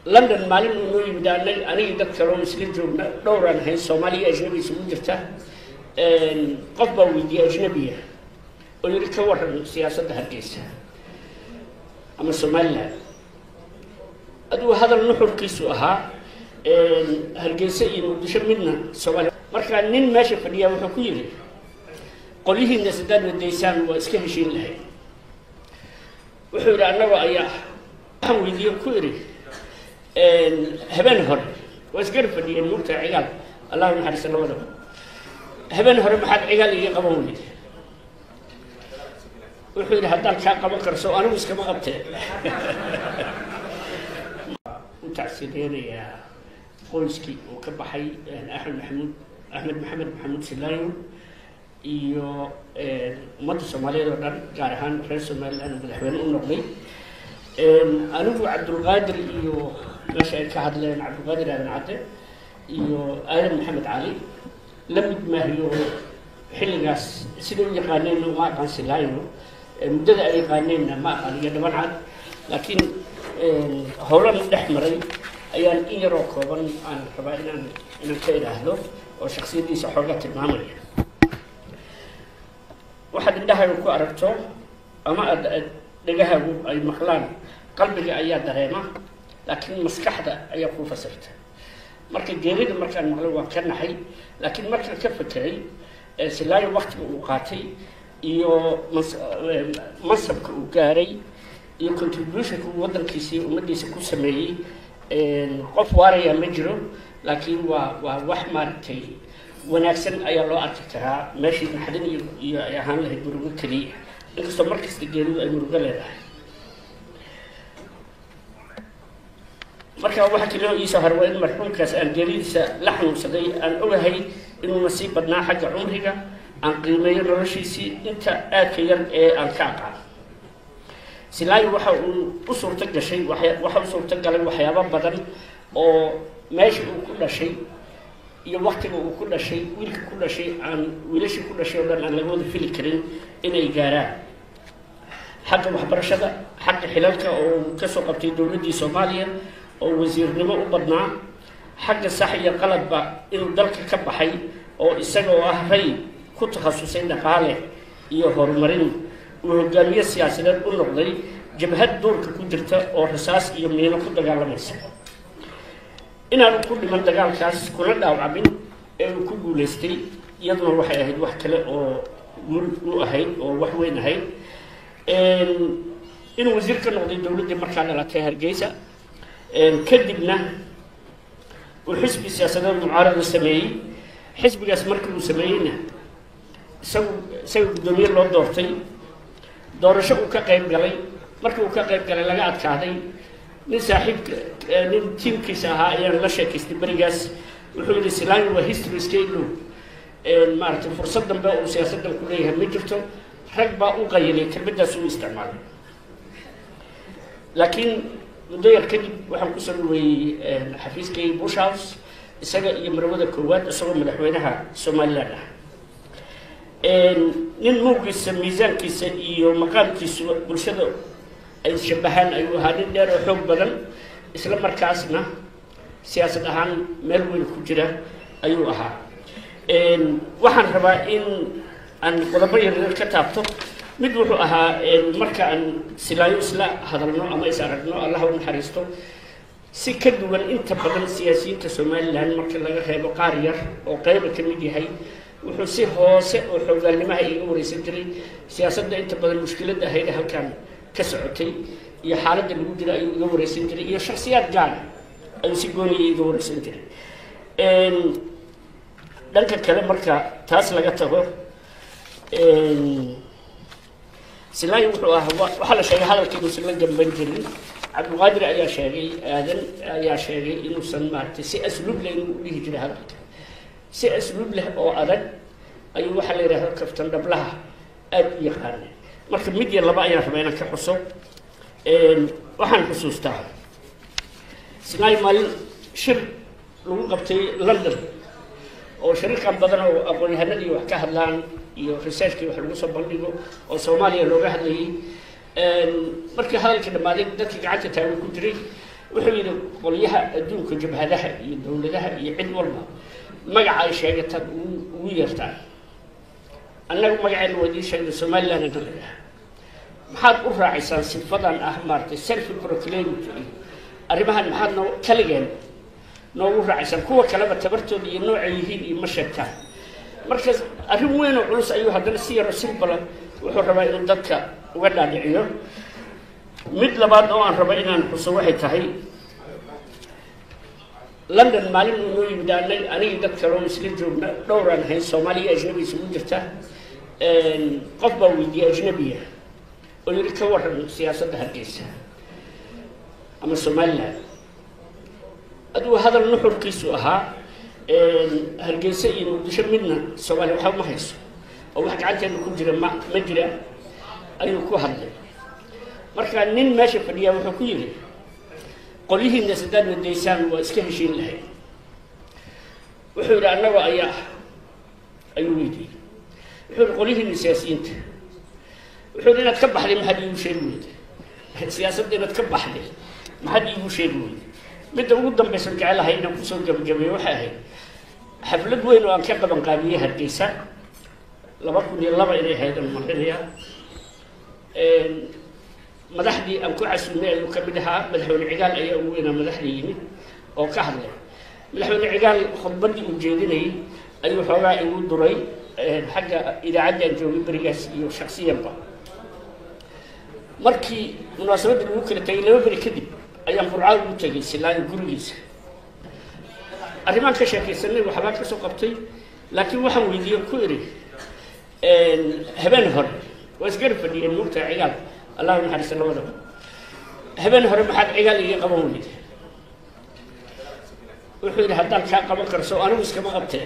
london maalin uu noo yimid anag anigii dad kaloo isla joogna dhowraan ahayn soomaaliya ajnabi isugu jirta qof baa weydiiyey ajnabiya oo yidhi ka waran siyaasadda hargeysa ama somaliland aduu hadal nuxurkiisu ahaa hargeysa iyo muqdisho midna soomaaliya markaa nin meesha fadhiyaa wuxuu ku yidhi qolyihiina sadaad wadaysaan waa iska heshiin lahayd wuxuu yidhi annagoo ayaa waxaan weydiiye ku idhi habeen hore waa isgara fadhiyeen mugtaa cigaal allahu naxariisa labadaba habeen hore maxaad cigaal iga qaban weyde wuxuu yidhi haddaan kaa qaban karso anigu iskama qabtee u tacsideerayaa qoyskii uu ka baxay axmed maxamuud axmed maxamed maxamuud silaayo iyo ummadda soomaaliyeed oo dhan gaar ahaan reer somaliland madaxweyne u noqday anigu cabdulqaadir iyo meesha ay ka hadleen cabdulqaadir aadan cadde iyo aadan maxamed cali la mid maahiyo xilligaas sida u yaqaaneenna uma aqaan silaayo muddada ay yaqaaneenna ma aqaan iyo dhaban cad laakiin howlan dhex maray ayaan in yaroo kooban aan rabaa inaan inaan ka idhaahdo oo shaksiyaddiisa xooga tilmaamaya waxaad indhahaaga ku aragto ama aad dhegahaagu ay maqlaan qalbiga ayaa dareema laakiin maskaxda ayaa kuu fasirta marka geerida markaan maqlay waan ka naxay laakiin markaan ka fekeray silaayo waktiga uu qaatay iyo mansabka uu gaaray iyo contributionka uu waddankiisa iyo ummaddiisa ku sameeyey qof waaraya ma jiro laakiin waa waa wax maaragtay wanaagsan ayaa loo arki karaa meeshii naxdin iyo iyo ay ahaan lahayd murugo keliya inkastoo markasta geeridu ay murugo leedahay marka waxaa kaloo iisoo hor waa in marxuumkaas aan geeridiisa la xanuunsaday aan ogahay inuu nasiib badnaa xagga cumriga aan qiimeeyo noloshiisii inta aadka yar ee aan ka aqaan silaayo waxa uu u suurto gashay waxa u suurto galay waxyaabo badan oo meesha uu ku dhashay iyo waktiga uu ku dhashay wiilka ku dhashay aan wiilashii ku dhashay oo dhan aan laga wada fili karin inay gaaraan xagga waxbarashada xagga xilalka oo uu kasoo qabtay dowladdii soomaaliya oo wasiirnimo u badnaa xagga sax iyo qaladba inuu dalka ka baxay oo isaga oo ah ray ku takhasusay dhaqaale iyo horumarin uu hogaamiye siyaasadeed u noqday jabhad duurka ku jirta oo rasaas iyo miino ku dagaalamaysa inaanu ku dhiman dagaalkaas kuna dhaawacmin ee uu ku guulaystay iyaduna waxay ahayd wax kale oo mur u ahayd oo wax weyn ahayd inuu wasiir ka noqday dowladdii markaa dhalatay hargeysa kadibna uu xisbi siyaasadeed mucaarada sameeyey xisbigaas markii uu sameeyeyna isagu isaga guddoomiye loo doortay doorasho uu ka qayb galay markii uu ka qayb galay laga adkaaday nin saaxiibka nin tiimkiisa ahaa ayaan la sheekaystay berigaas wuxuu yidhi silaayo waa history state law maaragtay fursad dambe uu siyaasaddan ku leeyahay ma jirto rag baa u qayilay kelmaddaas uu isticmaalay laakiin muddo yar kadib waxaan kusoo dhaweeyey xafiiskay bush house isaga iyo marwada koowaad isagoo madaxweynaha somaliland ah nin muugiisa miisaankiisa iyo maqaamkiisu bulshada ay shabahaan ayuu ahaa nin dheer oo xoog badan isla markaasna siyaasad ahaan meel weyn ku jira ayuu ahaa waxaan rabaa in aan qodobo yaryar ka taabto mid wuxuu ahaa marka aan silaayo isla hadalno ama is aragno allah u naxariisto si ka duwan inta badan siyaasiyiinta somaliland marka laga reebo qaar yar oo qayba ka mid yahay wuxuu si hoose oo xoogaalnimaha iga wareysan jiray siyaasadda inta badan mushkiladda ahayd halkan ka socotay iyo xaaladda lagu jira ayuu iga wareysan jiray iyo shaksiyaad gaara ayuu si gooniya iga wareysan jiray dhanka kale marka taas laga tago silaayo wuxuu ahaa waxaa la sheegay hadalkii inuusan la gamban jirin cabdulqaadir ayaa sheegay aadan ayaa sheegay inuusan maaragtay si asluub leh inuu u dhihi jiray hadalka si asluub leh oo adag ayuu waxaa la yidhahda kaftan dhablaha aada u yaqaana marka mid iyo laba ayaan rabaa inaan ka xuso waxaan xusuustaa silaayo maalin shir lagu qabtay london oo shariikan badan oo aqoon-yahanadii wax ka hadlaan iyo researchkii wax lagu soo bandhigo oo soomaaliya looga hadlayay markii hadalkii dhammaaday dadkii gacanta taagan ku jiray wuxuu yidhi qolyaha adduunka jabhadaha iyo dowladaha iyo cid walba magaca ay sheegataan ugu yeertaan annagu magaceena waa idiin sheegna somaliland ina leedaha maxaad u raacaysaan sifadan ah maaratay selfi proclamity iyo arrimahan maxaad noo kaligeen noogu raacaysaan kuwa kaleba tabartooda iyo noocay yihiin iyo ma sheegtaan marka arrin weyn oo culus ayuu haddana si yaro simbala wuxuu rabaa inuu dadka uga dhaadhiciyo mid labaad oo aan raba inaan xuso waxay tahay london maalin uu noo yimid anag anigii dad kale oo isla joogna dhowraan ahayn soomaaliya ajnabi isugu jirta qof baa weydiiyey ajnabiya oo yidhi ka waran siyaasadda hargeysa ama somaliland adigu hadal nuxurkiisu ahaa hargeysa iyo muqdisho midna soomaaliya waxba ma hayso oo wax gacanteena ku jira ma ma jira ayuu ku hadlay marka nin meesha fadhiyaa wuxuu ku yidhi qolyihiina sadaadna daysaan waa iska heshiin lahayd wuxuu yidhi annagoo ayaa ah ayuu weydiiyey wuxuu yidhi qolyihiina siyaasiyiinta wuxuu yidhi inaad ka baxday maxaad iigu sheegi weyday siyaasadda inaad ka baxday maxaad iigu sheegi weyday midda ugu dambaysan jecelahay inaan kusoo gabagabeeyo waxay ahayd xaflad weyn oo aan ka qaban qaabiyey hargeysa laba kun iyo laba inay ahayd aan marinayaa madaxdii aan ku casuumay ayuu ka mid ahaa madaxweyne cigaal ayaa ugu weynaa madaxda yimid oo ka hadlay madaxweyne cigaal khudbaddii uu jeedinayay ayuu xoogaa igu duray xagga idaacadda aan joogay berigaas iyo shaksiyanba markii munaasabadda lagu kala tegay laba beri kadib ayaan burcada ugu tegay silaayo gurigiisa arrimaan ka sheekaysanay waxbaa ka soo qabtay laakiin waxaan weydiiye ku idhi habeen hore waa isgarab fadhiyeen mugta cigaal allahu naxariista labadaba habeen hore maxaad cigaal iga qaban weyde wuxuu yidhi haddaan kaa qaban karso anigu iskama qabtee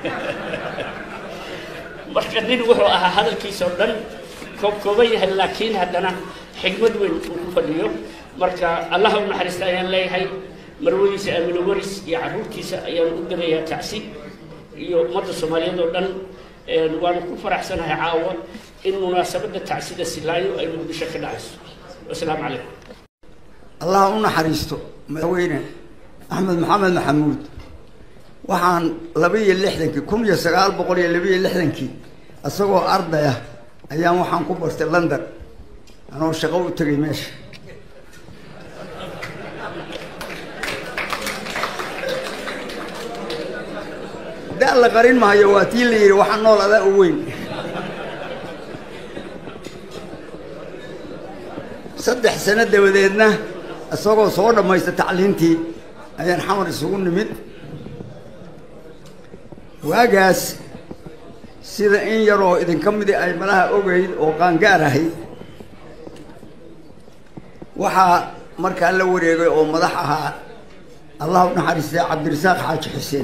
marka nin wuxuu ahaa hadalkiisa oo dhan koob kooban yahay laakiin haddana xigmad weyn uu ku fadhiyo marka allaha u naxariista ayaan leeyahay marwadiisa aamino waris iyo carruurtiisa ayaan u dirayaa tacsi iyo ummadda soomaaliyeed oo dhan waanu ku faraxsanahay caawa in munaasabadda tacsida silaayo ay muqdisho ka dhacayso wasalaamu calaykum allah u naxariisto madaxweyne axmed maxamed maxamuud waxaan laba iyo lixdankii kun iyo sagaal boqol iyo laba iyo lixdankii isagoo arday ah ayaan waxaan ku bartay london anoo shaqo u tegay meesha da la qarin maayo waa tii la yidhi waxaa nool adaa u weyn saddex sano dabadeedna isagoo soo dhammaysta tacliintii ayaan xamar isugu nimid waagaas sida in yaroo idinka midi ay malaha ogayd oo qaangaar ahayd waxaa markaa la wareegay oo madax ahaa allah u naxariistay cabdirasaaq xaaji xuseen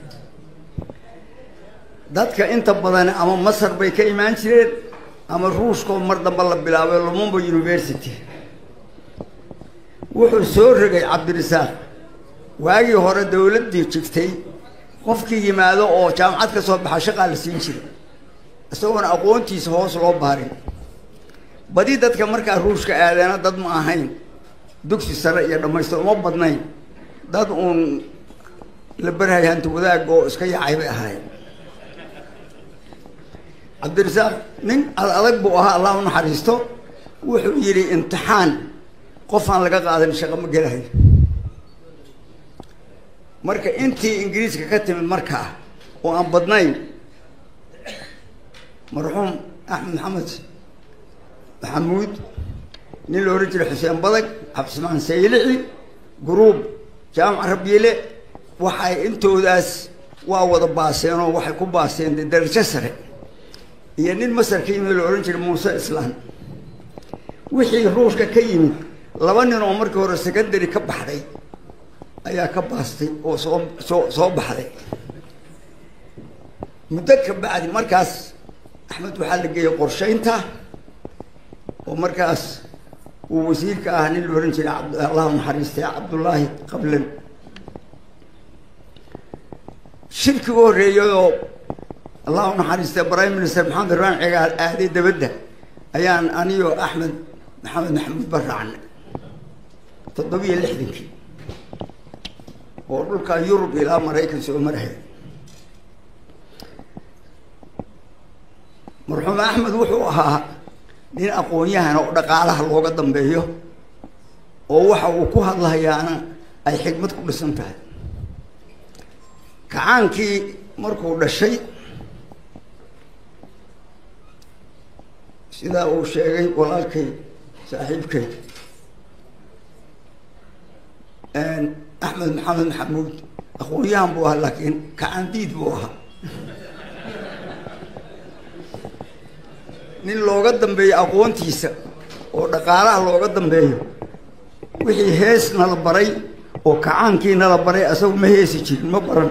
dadka inta badan ama masar bay ka imaan jireen ama ruushkoo mar damba la bilaabay lumumba university wuxuu soo rogay cabdirasaaq waagii hore dawladdii jigtay qofkii yimaado oo jaamacad ka soo baxa shaqaa la siin jiray isagoona aqoontiisa hoos loo baarin badi dadka markaa ruushka aadeena dad ma ahayn dugsi sare iyo dhammaystir uma badnayn dad uun la berhay hanti wadaag oo iska yaacay bay ahaayeen cabdirasaaq nin ad adag buu ahaa allah u naxariisto wuxuu yidhi imtixaan qofaan laga qaadan shaqo ma gelahayo marka intii ingiriiska ka timid markaa oo aan badnayn marxuum axmed maxamed maxamuud nin la odhan jiray xuseen badag cabdismaan saylici guruub jaamac rabiile waxay intoodaas waa wada baaseen oo waxay ku baaseen de darajo sare iyo nin masar ka yimid la odhan jiray muuse islaan wixii ruushka ka yimid laba nin oo markii hore secondary ka baxday ayaa ka baastay oo soo soo soo baxday muddo ka bacdi markaas axmed waxaa la geeyey qorshaynta oo markaas uu wasiirka ah nin la odhan jiray abd allahu naxariistay cabdullaahi qablan shirkiga horreeyayoo allahu naxariistay prime minister maxamed iraan cigaal aaday dabadda ayaan aniyo axmed maxamed maxamuud ba raacnay toddobiyo lixdankii oo dhulka yurub ilaa maraykan soo maraya marxuum axmed wuxuu ahaa nin aqoon-yahan oo dhaqaalaha looga dambeeyo oo waxa uu ku hadlahayaana ay xikmad ku dhisan tahay kacaankii markuu dhashay sidaa uu sheegay walaalkay saaxiibkay axmed maxamed maxamuud aqoon-yahan buu ahaa laakiin kacaandiid buu ahaa nin looga dambeeyo aqoontiisa oo dhaqaalaha looga dambeeyo wixii hees nala baray oo kacaankii nala baray asagu ma heesi jirin ma baran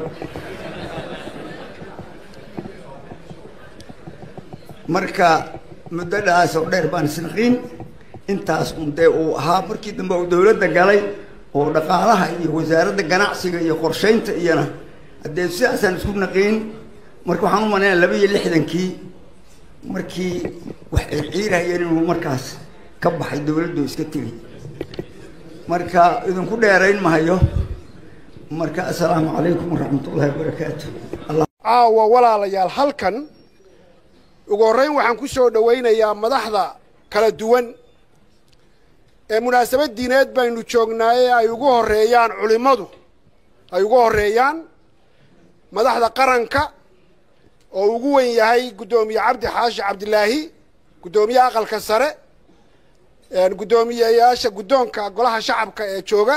marka muddadaas oo dheer baan isnaqiin intaas un dee uu ahaa markii dambe uu dawladda galay oo dhaqaalaha iyo wasaaradda ganacsiga iyo qorshaynta iyona haddee sidaasaan isku naqiin marka waxaan u malaynaa laba iyo lixdankii markii wax circiirahayeen inuu markaas ka baxay dawladdu iska tegay marka idinku dheerayn mahayo marka assalaamu calaykum waraxmatullahi wabarakaatu caawa walaalayaal halkan ugu horreyn waxaan ku soo dhowaynayaa madaxda kala duwan ee munaasabad diineed baynu joognaaye ay ugu horreeyaan culimmadu ay ugu horreeyaan madaxda qaranka oo ugu wen yahay guddoomiye cabdi xaashi cabdilaahi guddoomiyaha aqalka sare guddoomiyeyaasha guddoonka golaha shacabka ee jooga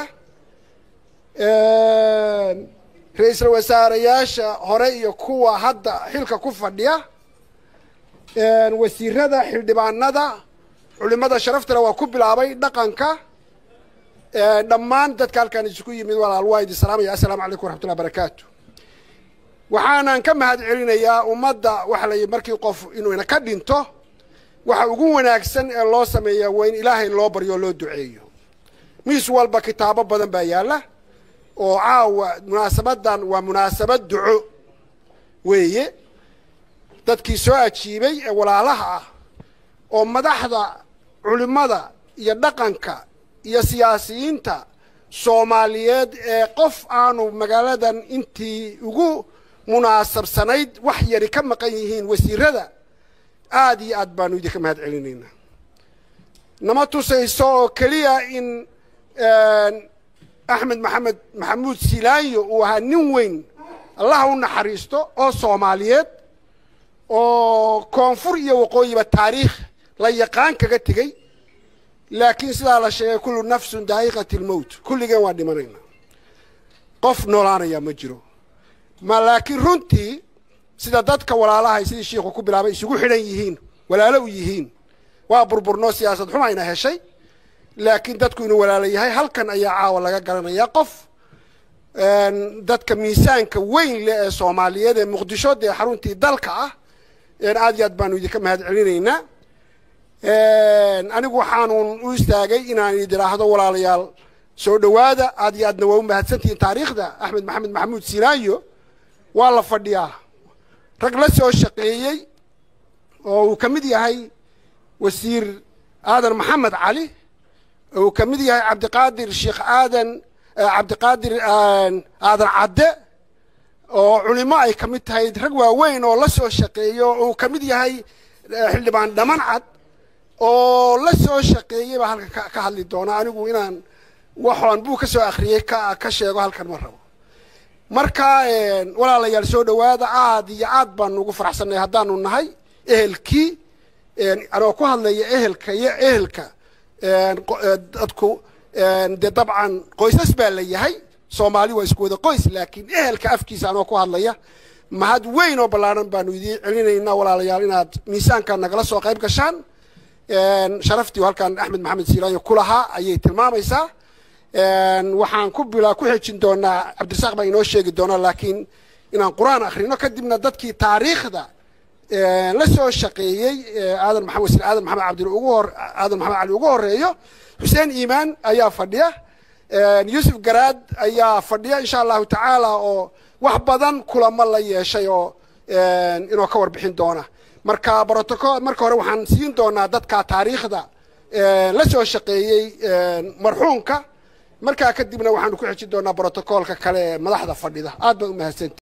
ra-iisul wasaarayaasha hore iyo kuwa hadda xilka ku fadhiya wasiirada xildhibaanada culimada sharaftale waa ku bilaabay dhaqanka dhammaan dadka halkaan isugu yimid walaal waa idin salaamaya assalaamu calaykum waraxmatullahi barakaatu waxaanan ka mahad celinayaa ummadda waxa la yidhi markii qof inuu ina ka dhinto waxa ugu wanaagsan ee loo sameeya waa in ilaahay loo baryo o loo duceeyo miis walba kitaabo badan baa yaalla oo caawa munaasabadan waa munaasabad duco weeye dadkii soo ajiibay ee walaalaha ah oo madaxda culimmada iyo dhaqanka iyo siyaasiyiinta soomaaliyeed ee qof aanu magaaladan intii ugu munaasabsanayd wax yari ka maqan yihiin wasiirada aad iyo aad baanu idinka mahad celinaynaa nama tusayso oo keliya in axmed maxamed maxamuud silaanyo uu ahaa nin weyn allaha u naxariisto oo soomaaliyeed oo koonfur iyo waqooyiba taariikh la yaqaan kaga tegey laakiin sidaa la sheegay kullu nafsun daa'iqati lmowt kulligeen waa dhimanayna qof noolaanaya ma jiro ma laakiin runtii sida dadka walaalahay sidii shiikhu ku bilaabay isugu xidhan yihiin walaalo u yihiin waa burburnoo siyaasad xumayna heshay laakiin dadku inuu walaalo yahay halkan ayaa caawa laga garanayaa qof dadka miisaanka weyn leh ee soomaaliyeed ee muqdisho dee xaruntii dalka ah aad iyo aad baanu idinka mahad celinaynaa anigu waxaanuun u istaagay inaan idin idhaahdo walaalayaal soo dhowaada aad iyo aadna waa u mahadsantihiin taariikhda axmed maxamed maxamuud silaayo waa la fadhiyaa rag la soo shaqeeyey oo uu ka mid yahay wasiir aadan maxamed cali uu ka mid yahay cabdiqaadir sheekh aadan cabdiqaadir aadan cadde oo culimo ay ka mid tahay rag waaweyn oo la soo shaqeeyo uu ka mid yahay xildhibaan dhaman cad oo la soo shaqeeyey baa halkan ka hadli doona anigu inaan waxaan buu ka soo akhriyey ka ka sheego halkan ma rabo marka walaalayaal soo dhowaada aad iyo aad baanu ugu faraxsannahay haddaanu nahay ehelkii anoo ku hadlaya ehelka iyo ehelka dadku dee dabcan qoysas baa la yahay soomaali waa isku wada qoys laakiin ehelka afkiisa anoo ku hadlaya mahad weyn oo ballaaran baanu idiin celinaynaa walaalayaal inaad miisaanka nagala soo qayb gashaan sharaftii halkan axmed maxamed silaanyo ku lahaa ayay tilmaamaysaa waxaan ku bila ku xejin doonaa cabdirasaaq baa inoo sheegi doonaa laakiin inaan qur-aan akhrino kadibna dadkii taariikhda la soo shaqeeyey aadan maxamed wasiir aadan maxamed cabdi ugu hor aadan maxamed cali ugu horeeyo xuseen iimaan ayaa fadhiya yuusuf garaad ayaa fadhiya insha allahu tacaala oo wax badan kulamo la yeeshay oo inoo ka warbixin doona marka protocol marka hore waxaan siin doonaa dadka taariikhda la soo shaqeeyey marxuumka markaa kadibna waxaanu ku xejin doonaa brotokoolka kale ee madaxda fadhida aad baa u mahadsanti